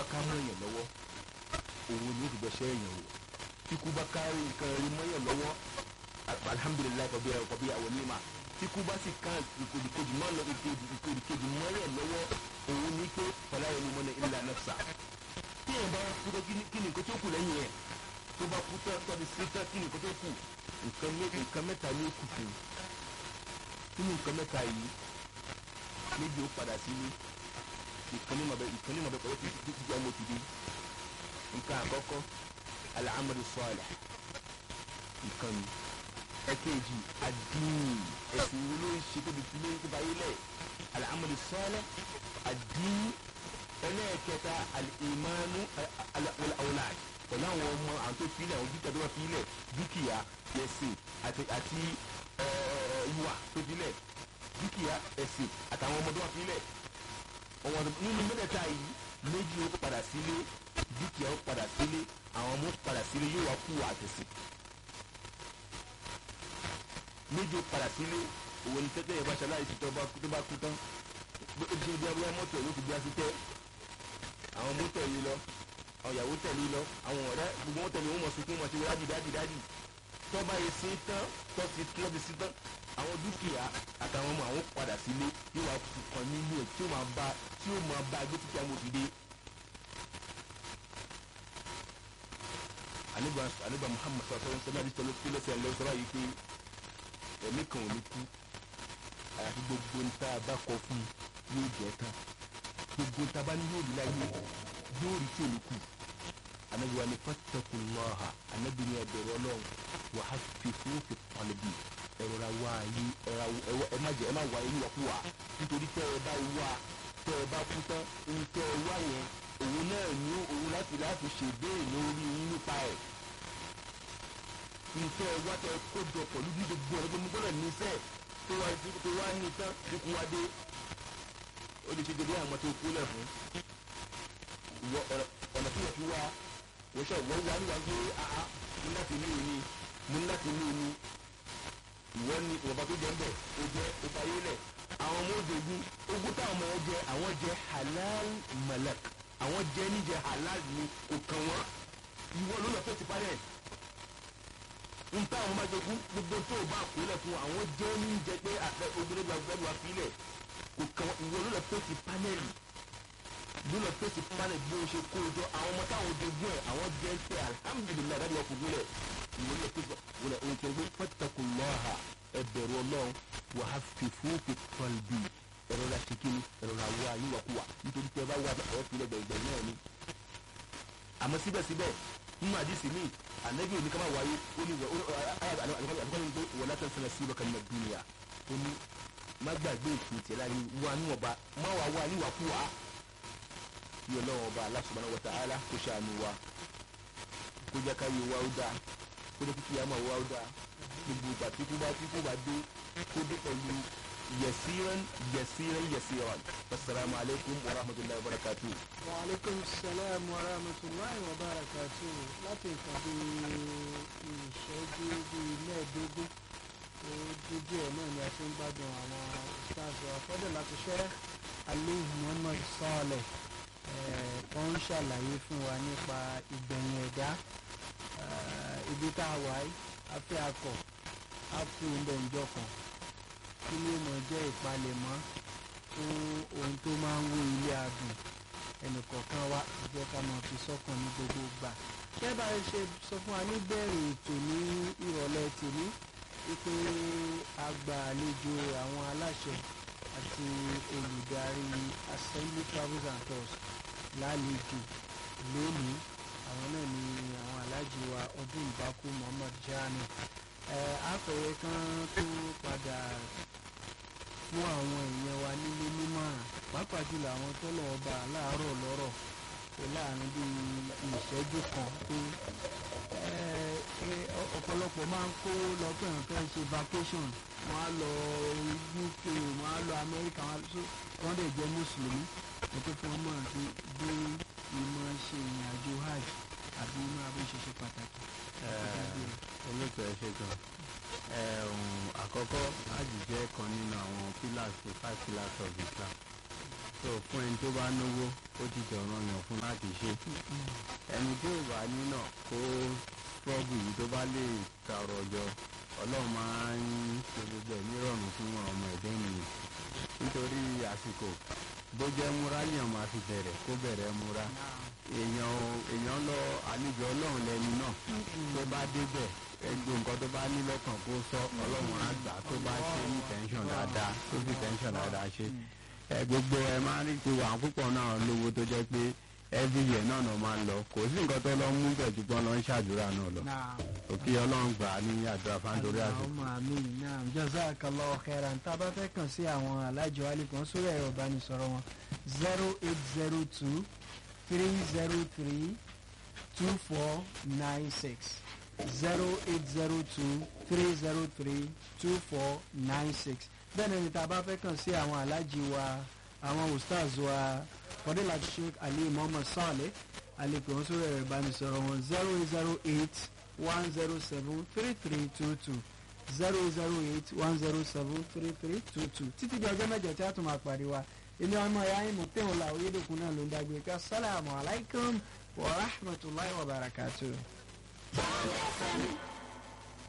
bá ká mọ́ èèyàn lọ́wọ́ òun ni ó ti bẹ́sẹ̀ èèyàn wò kíkú bá ká nǹkan rí mọ́ èèyàn lọ́wọ́ alhamdulilayi kọ̀bí ẹ̀ kọ̀bí àwọn onímọ̀ kíkú bá sì ká ìkòdìkejì mọ́ lọ ìkòdìkejì mọ́ èèyàn lọ́wọ́ òun ni pé fọlá yẹn ni mo ní ilà nafsa tí èèyàn bá kú tó kí ni nǹkan tó kù lẹ́yìn ẹ̀ tó bá kú tán tọ́ di sí tán kí ni nǹkan tó kù nǹkan mẹ́ta ní ó kù fún un nínú nǹkan mẹ́ta yìí méjì ó padà sílé ìkànnì mọ̀bẹ ìkànnì mọ̀bẹ pẹ̀lú títí tí ọmọ ti dé nǹkan àkọ́kọ́ al-amalu salih ìkànnì ẹ̀kejì ad-din ẹ̀sìn wo ló ń ṣe tóbi tí lóyún tó bá yé lẹ̀ al-amalu salih ad-din ẹlẹ́ẹ̀kẹta al-imanu wal-awlad pẹ̀lú àwọn ọmọ àwọn tó filẹ̀ àwọn dúkìá tó wà filẹ̀ dúkìá ẹ̀sìn àti ìwà tó filẹ̀ dúkìá ẹ̀sìn àtàwọn ọmọdé wà filẹ̀ ọ̀wọ́n nínú mẹ́tẹ̀ẹ̀ta yìí méjì ó padà sílé dúkìá ó padà sílé àwọn ọmọ ó padà sílé yóò wá kú àtẹ̀sìn méjì ó padà sílé òwò ní tẹ́tẹ́ yẹn bá ṣe aláìsí tó bá kú tán ó ti ṣe bí abúlé mọ́tò yóò fi bí así tẹ́ àwọn mọ́tò yìí lọ àwọn ìyàwó tẹ̀lé lọ àwọn ọ̀rẹ́ gbogbo wọn tẹ̀lé wọn mọ̀ sunkún wọn ti wọ́n dájú dájú dájú tọ́ba yìí sí tán tọ́ ti tọ́ ti sí tán àwọn dúkìá àtàwọn ọmọ àwọn padà sílé yóò wá kàn nínú ẹ̀ tí ó máa bá tí ó máa bá gbé títí àwọn òdìdé. àníbà àníbà Muhammad sọ̀rọ̀ sọ̀rọ̀ sọ̀rọ̀ àdìsọ̀ ló kílẹ̀ sẹ̀ lọ́wọ́ sọ̀rọ̀ yìí pé ẹ̀mí kan ò ní kú àyàfi gbogbo níta bá kọ fún yóò jẹ́ tán gbogbo níta bá ní yóò rí láyé yóò rí tí ò ní kú anabi wa ni fattakullaha anabi ni ẹbẹrẹ Ọlọ́run wa hafifu fi qalbi ẹrọra wá yí ẹra ẹ má jẹ ẹ má wá yí wàkúwà nítorí tẹ ẹ bá wá tẹ ẹ bá kú tán ohun tẹ ẹ wá yẹn òun náà ní òun láti láti ṣèbéèrè lórí yín nípa ẹ nǹkan ẹ wá tẹ ẹ kó jọ pẹ̀lú bí gbogbo ẹ gbogbo gbọ́dọ̀ níṣẹ́ tó wá tó wá ní tán dínkù wá dé ó lè ṣe dédé àwọn tó kú lẹ̀ fún ọ̀nà tí wọ́n fi wá wọ́n ṣe wọ́n wá níwá pé àá mú láti ní òní mú láti ní òní ìwọ ni ìwọ̀nba tó jẹ ń bẹ̀ ó jẹ́ ó fayé lẹ̀ àwọn ọmọ òjògùn ogún táwọn ọmọ yẹn jẹ àwọn jẹ halal malak àwọn jẹ níjẹ halal ni kò kàn wọ́n ìwọ ló lọ fẹ́ ti parẹ́ n táwọn ọmọ jogún gbogbo tó o bá kó lẹ̀ fún àwọn jẹ níjẹ pé àfẹ obìnrin gba gbẹdùn wa filẹ̀ kò kàn wọ́n ìwọ ló lọ fẹ́ ti panẹ́lì lónà fèsì panel bí o ṣe kó o jọ àwọn ọmọ táwọn jogún ẹ àwọn jẹ pé alhamdulilayi dájú wa kò gbélé ìwọ ní ẹgbẹ́ wọlé ohun tó ń gbé fattakullaha ẹbẹ̀rù ọlọ́run wà á fi fúnfi qalbi ẹ̀rọ la ṣe kíni ẹ̀rọ la wá yíwàkuwà nítorí pé ẹ bá wà ẹ̀ fi lẹ́gbẹ̀ẹ́ ìgbẹ́ náà ni. àmọ́ síbẹ̀síbẹ̀ nínú àdìsí mi ànábì òní ká má wáyé ó ní wọlé tẹ̀sán sí ibà kan ní dunya ó ní má gbàgbé ìpín tiẹ̀ láyé wà níwọ̀nba má wà wá níwàkuwà kí ọlọ́run ọba Allah subhanahu wa ta'ala kó ṣàánú wa kó jẹ́ ká yé wa ó dáa kó jẹ́ kíkí àmọ́ wa ó dáa gbogbo ìgbà tí kú bá tí kú bá dé kó dé pẹ̀lú yasiran yasiran yasiran assalamu alaikum wa rahmatullahi wa barakatuh. wa alaikum salam wa rahmatullahi wa barakatuh láti nǹkan bí ìṣẹ́jú bíi mẹ́ẹ̀ẹ́dógún ó dúdú ẹ̀ náà ni a ti ń gbádùn àwọn stars wa fọ́dọ̀ láti ṣẹ́ alẹ́ Muhammad Saleh wọ́n ń ṣàlàyé fún wa nípa ìgbẹ̀yìn ẹ̀dá ibi tá a wà yìí afẹ́ akọ̀ á kú oúnjẹ ìjọ kan kí ló mọ̀ jẹ́ ìpalẹ̀mọ́ fún ohun tó máa ń wó ilé adùn ẹnìkọ̀ọ̀kan wa jẹ́ ká máa fi sọ́kàn ní gbogbo gbà kí ẹ bá ṣe sọ fún wa níbẹ̀rẹ̀ ètò ní ìrọ̀lẹ́ tèmi wípé a gba àlejò àwọn aláṣẹ àti olùdarí assembly travels and tours lálejò lónìí àwọn náà ni àwọn aláàjì wa ọdún ìbákú Muhammad Jami ẹ àpẹẹrẹ kan tó padà fún àwọn èèyàn wa nílé nímọ̀ràn pàápàá jùlọ àwọn tọ́lọ̀ ọba láàárọ̀ lọ́rọ̀ pé láàrin bíi ìṣẹ́jú kan pé ọ̀pọ̀lọpọ̀ máa ń kó lọ pé nǹkan ṣe vacation wọ́n á lọ UK wọ́n á lọ Amẹ́ríkà wọ́n dẹ̀ jẹ́ mùsùlùmí ètò fún ọmọ àti bí ìmọ̀ ṣe ìrìn àjò hajj àbí inú abẹ́ ṣe ṣe pàtàkì. olóòtú ẹ ṣe gan àkọ́kọ́ hajj jẹ́ kan nínú àwọn pillars the five pillars of Islam so fún ẹni tó bá náwó ó ti dọ̀ràn yàn fún láti ṣe ẹni tí ò bá ní náà kó trọ́bù yìí tó bá lè tààrọ̀ ọjọ́ ọlọ́run máa ń ṣe gbogbo ẹ̀ nírọ̀rùn fún ọmọ ẹ̀dẹ́ nìyẹn nítorí àsìkò bó jẹ́ múra yàn máa fi bẹ̀rẹ̀ kó bẹ̀rẹ̀ múra èèyàn èèyàn lọ àlejò ọlọ́run lẹ́ni náà tó bá débẹ̀ ẹgbẹ́ nǹkan tó bá ní lọ́kàn kó sọ ọlọ́run á gbà tó bá ṣe ní tẹ́ńṣọ̀n dáadáa tó fi tẹ́ńṣọ̀n dáadáa ṣe ẹ gbogbo ẹ máa ń rí ti wà púpọ̀ náà lówó tó jẹ́ pé every year náà náà máa ń lọ kò sí nǹkan tó lọ mú bẹ̀ jù pọ́n lọ ń ṣàdúrà náà lọ òkè ọlọ́run gbà á ní àdúrà fáńdórí àti. ọmọ mi náà jazakallahu khairan tá a bá fẹ́ kàn sí àwọn alájọ alẹ́kùn sórí ẹ̀rọ ìbánisọ̀rọ̀ wọn zero eight zero two three zero three two four nine six zero eight zero two three zero three two four nine six bẹ́ẹ̀ ni tá a bá fẹ́ kàn sí àwọn alájì wa àwọn ustaz wa fọdílà sheikh ali muhammad saleh alẹ́kùn sórí ẹ̀rọ ìbánisọ̀rọ̀ wọn zero eight zero eight one zero seven three three two two zero zero eight one zero seven three three two two títí di ọjọ́ mẹ́jọ tí a tún máa pàdé wa ilé ọmọ ẹ̀yà yín mo tẹ̀wọ̀n la oyédèkun náà ló ń dágbé ká sálàmù aláìkùm wa rahmatulahi wa barakatuh.